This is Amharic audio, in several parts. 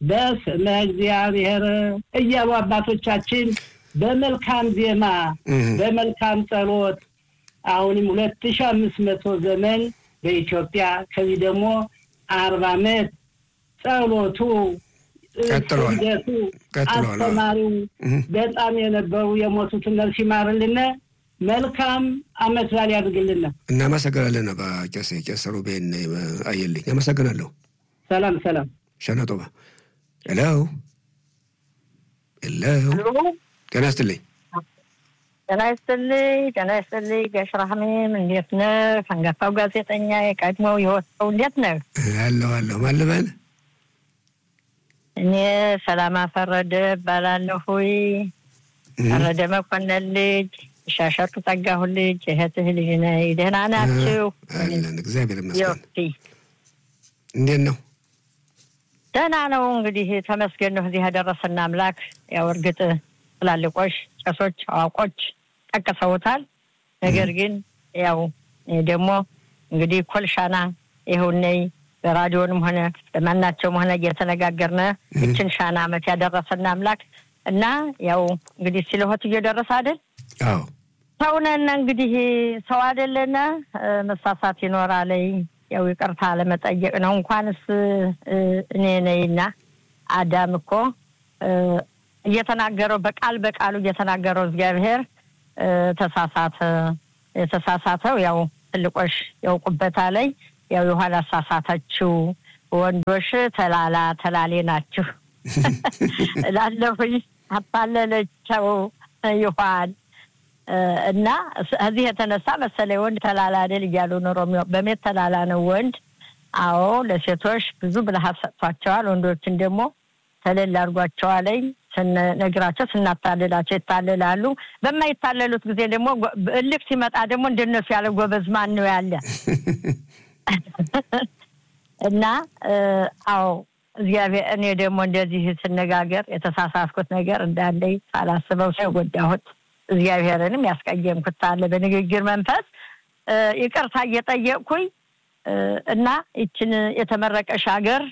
በስመ እግዚአብሔር እያሉ አባቶቻችን በመልካም ዜማ በመልካም ጸሎት አሁንም ሁለት ሺ አምስት መቶ ዘመን በኢትዮጵያ ከዚህ ደግሞ አርባ ዓመት ጸሎቱ ቀጥሏል ስደቱ ቀጥሏል። አስተማሪው በጣም የነበሩ የሞቱትን ነፍስ ይማርልን። መልካም አመት በዓል ያድርግልን። እናመሰግናለን። አባ ቄስ ቄስ ሩቤን አየልኝ አመሰግናለሁ። ሰላም ሰላም። ሸነጦባ ሄሎ ሄሎ ጤና ይስጥልኝ። ጤና ይስጥልኝ። ጤና ይስጥልኝ። ጋሽ ራህሜም እንዴት ነህ? አንጋፋው ጋዜጠኛ የቀድሞው የወጣው እንዴት ነህ? አለሁ አለሁ ማን ልበል? እኔ ሰላማ ፈረደ እባላለሁ። ፈረደ መኮንን ልጅ ሻሸቱ ጠጋሁ ልጅ እህትህ ልጅ ነኝ። ደህና ናችሁ? አለን እግዚአብሔር ይመስገን። ዮቲ እንዴት ነው? ደህና ነው። እንግዲህ ተመስገን ነው እዚህ ያደረሰን አምላክ። ያው እርግጥ ትላልቆች ቄሶች፣ አዋቆች ጠቅሰውታል። ነገር ግን ያው እኔ ደግሞ እንግዲህ ኮልሻና ይኸውነይ በራዲዮንም ሆነ በማናቸውም ሆነ እየተነጋገርነ ይችን ሻና አመት ያደረሰን አምላክ እና ያው እንግዲህ ሲለሆት እየደረሰ አይደል አዎ ሰውነን እንግዲህ ሰው አይደለነ መሳሳት ይኖራለይ። ያው ይቅርታ ለመጠየቅ ነው። እንኳንስ እ፣ እኔ ነኝና አዳም እኮ እ፣ እየተናገረው በቃል በቃሉ እየተናገረው እግዚአብሔር እ፣ ተሳሳተ። የተሳሳተው ያው ትልቆሽ ያውቁበታ ላይ ያው የኋላ አሳሳተችው ወንዶች ተላላ ተላሌ ናችሁ እላለሁኝ። አታለለቸው ይኋን እና እዚህ የተነሳ መሰለኝ ወንድ ተላላ አይደል እያሉ ኖሮ በሜት ተላላ ነው ወንድ። አዎ ለሴቶች ብዙ ብልሃት ሰጥቷቸዋል። ወንዶችን ደግሞ ተለል አድርጓቸዋለኝ። ስንነግራቸው ስናታልላቸው ይታልላሉ። በማይታለሉት ጊዜ ደግሞ ጎ- እልክ ሲመጣ ደግሞ እንደነሱ ያለ ጎበዝ ማን ነው ያለ? እና እ፣ አዎ እግዚአብሔር እኔ ደግሞ እንደዚህ ስነጋገር የተሳሳትኩት ነገር እንዳለኝ ሳላስበው ሰው የጎዳሁት እግዚአብሔርንም ያስቀየምኩት አለ በንግግር መንፈስ እ፣ ይቅርታ እየጠየቅኩኝ እ፣ እና ይችን የተመረቀሽ ሀገር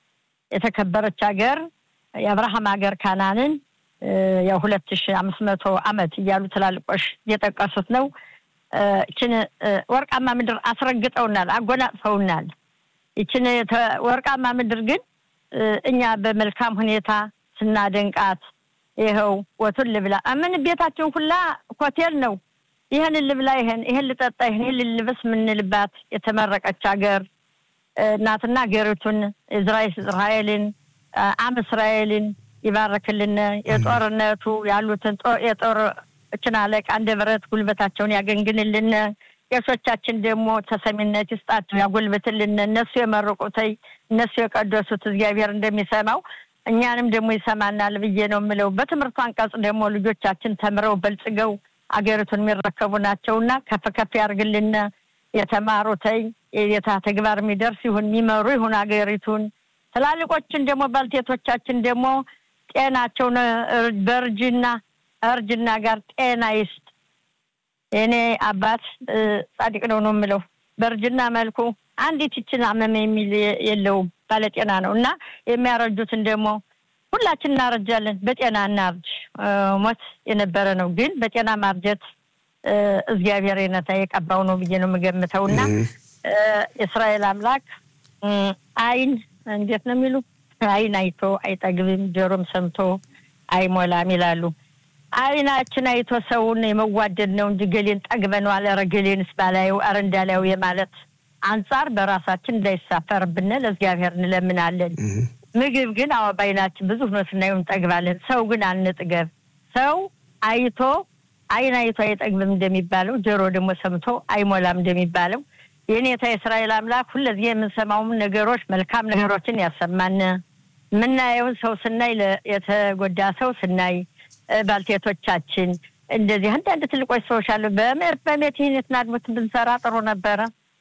የተከበረች ሀገር የአብርሃም ሀገር ካናንን እ፣ ያው ሁለት ሺ አምስት መቶ አመት እያሉ ትላልቆሽ እየጠቀሱት ነው። እ፣ ይችን እ፣ ወርቃማ ምድር አስረግጠውናል፣ አጎናጽፈውናል። ይችን የተ- ወርቃማ ምድር ግን እ፣ እኛ በመልካም ሁኔታ ስናደንቃት ይኸው ወቱን ልብላ ምን ቤታችን ሁላ ሆቴል ነው። ይህን ልብላ፣ ይህን ይህን ልጠጣ፣ ይህን ልልበስ የምንልባት የተመረቀች ሀገር እ፣ ናትና ሀገሪቱን እዝራኤል እስራኤልን አ- አም እስራኤልን ይባርክልን። የጦርነቱ ያሉትን ጦ- የጦር እችን አለቃ እንደ ብረት ጉልበታቸውን ያገንግንልን። ቄሶቻችን ደግሞ ተሰሚነት ይስጣቸው፣ ያጎልብትልን። እነሱ የመረቁተይ እነሱ የቀደሱት እግዚአብሔር እንደሚሰማው እኛንም ደግሞ ይሰማናል ብዬ ነው የምለው። በትምህርቱ አንቀጽ ደግሞ ልጆቻችን ተምረው በልጽገው አገሪቱን የሚረከቡ ናቸውና ከፍ ከፍ ያርግልን። የተማሩተይ የጌታ ተግባር የሚደርስ ይሁን የሚመሩ ይሁን አገሪቱን። ትላልቆችን ደግሞ ባልቴቶቻችን ደግሞ ጤናቸውን እ፣ በእርጅና እርጅና ጋር ጤና ይስጥ። የእኔ አባት እ፣ ጻድቅ ነው ነው የምለው። በእርጅና መልኩ አንዲት ይችን አመመ የሚል የ- የለውም ባለጤና ነው እና የሚያረጁትን ደግሞ ሁላችን እናረጃለን። በጤና እናርጅ። እ፣ ሞት የነበረ ነው ግን በጤና ማርጀት እ፣ እግዚአብሔር የነታ የቀባው ነው ብዬ ነው የምገምተው እና እ፣ የእስራኤል አምላክ እ፣ አይን እንዴት ነው የሚሉ አይን አይቶ አይጠግብም፣ ጆሮም ሰምቶ አይሞላም ይላሉ። አይናችን አይቶ ሰውን የመዋደድ ነው እንጂ ገሌን ጠግበነዋል፣ ኧረ ገሌንስ ባላየው ኧረ እንዳላየው የማለት አንጻር በራሳችን እንዳይሳፈርብን ለእግዚአብሔር እንለምናለን። ምግብ ግን አዎ በአይናችን ብዙ ሆኖ ስናየው እንጠግባለን። ሰው ግን አንጥገብ። ሰው አይቶ አይን አይቶ አይጠግብም እንደሚባለው ጆሮ ደግሞ ሰምቶ አይሞላም እንደሚባለው የኔታ የእስራኤል አምላክ ሁለዚህ የምንሰማውም ነገሮች መልካም ነገሮችን ያሰማን። የምናየውን ሰው ስናይ ለ- የተጎዳ ሰው ስናይ እ፣ ባልቴቶቻችን እንደዚህ አንዳንድ ትልቆች ሰዎች አሉ። በምር በሜት ይህን የትናድሙት ብንሰራ ጥሩ ነበረ።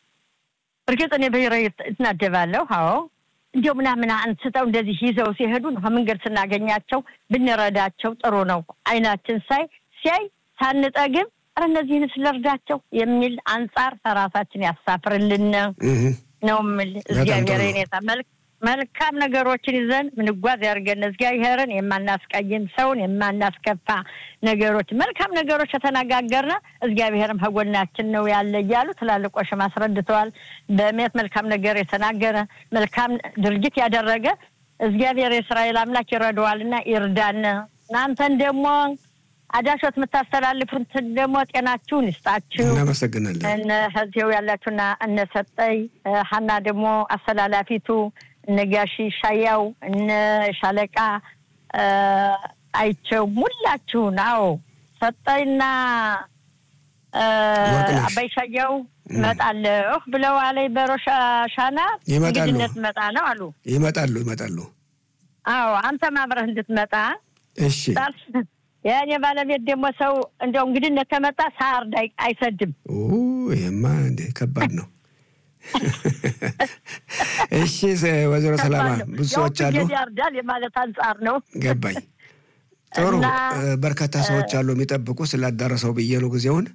እርግጥ እኔ ብሔራዊ እትናደባለሁ። አዎ እንዲሁ ምናምን አንስተው እንደዚህ ይዘው ሲሄዱ ነው መንገድ ስናገኛቸው ብንረዳቸው ጥሩ ነው። አይናችን ሳይ ሲያይ ሳንጠግብ ኧረ እነዚህን ስለርዳቸው የሚል አንጻር ራሳችን ያሳፍርልን ነው የምል። እግዚአብሔር ጥሩ ነው። የኔታ መልክ መልካም ነገሮችን ይዘን ምንጓዝ ያድርገን። እግዚአብሔርን የማናስቀይም ሰውን የማናስከፋ ነገሮች መልካም ነገሮች ከተነጋገርነ እግዚአብሔርም ከጎናችን ነው ያለ እያሉ ትላልቆሽም አስረድተዋል። በእምነት መልካም ነገር የተናገረ መልካም ድርጊት ያደረገ እግዚአብሔር የእስራኤል አምላክ ይረዳዋልና ይርዳን። እናንተን ደግሞ አዳሾት የምታስተላልፉትን ደግሞ ጤናችሁን ይስጣችሁ። እናመሰግናለን። እነ ህዚው ያላችሁና እነ ሰጠይ ሀና ደግሞ አስተላላፊቱ እነ ጋሺ ሻያው እነ ሻለቃ አይቸው ሙላችሁን። አዎ ሰጠይና ወርቅነሽ። አባይ ሻያው እመጣለሁ ብለው አለኝ በሮሻ ሻና ይመጣሉ። እንግድነት መጣ ነው አሉ። ይመጣሉ ይመጣሉ። አዎ አንተም አብረህ እንድትመጣ እሺ የእኔ ባለቤት ደግሞ ሰው እንደው እንግድነት ከመጣ ሳርድ አይ- አይሰድም። ኦ ይሄማ እንደ ከባድ ነው። እሺ ሰ- ወይዘሮ ሰላማ ብዙ ሰዎች አሉ። ያው ያርዳል የማለት አንጻር ነው። ገባኝ። ጥሩ እና- እ፣ በርካታ ሰዎች አሉ የሚጠብቁ ስላዳረሰው ብዬ ነው ጊዜውን።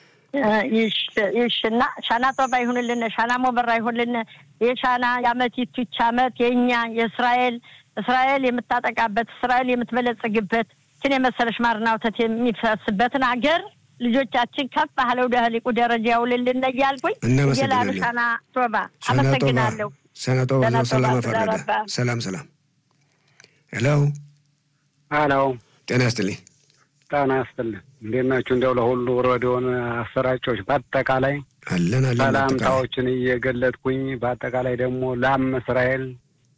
ይሽ እና ሻና ጦባ ይሁንልን፣ ሻና ሞበራ ይሁንልን። የሻና የአመቲቱ ይች አመት የእኛ የእስራኤል እስራኤል የምታጠቃበት እስራኤል የምትበለጽግበት ችን የመሰለሽ ማርና ወተት የሚፈስበትን አገር ልጆቻችን ከፍ ባለው ደህሊቁ ደረጃ ያውልልን እያልኩኝ እናመሰግናለን። እየላሉ ሻና ጦባ ሰናጦባ አመሰግናለሁ። ሰናጦባ ሰናጦባ ሰላም ተודה ፈረደ። ረባ። ሰላም ሰላም። ሄሎ አሎ ጤና ይስጥልኝ። ጣና ያስጥልን። እንዴት ናችሁ? እንዲያው ለሁሉ ሬዲዮን አሰራጮች በአጠቃላይ አለን አለን። አጠቃላይ ሰላምታዎችን እየገለጥኩኝ በአጠቃላይ ደግሞ ላም እስራኤል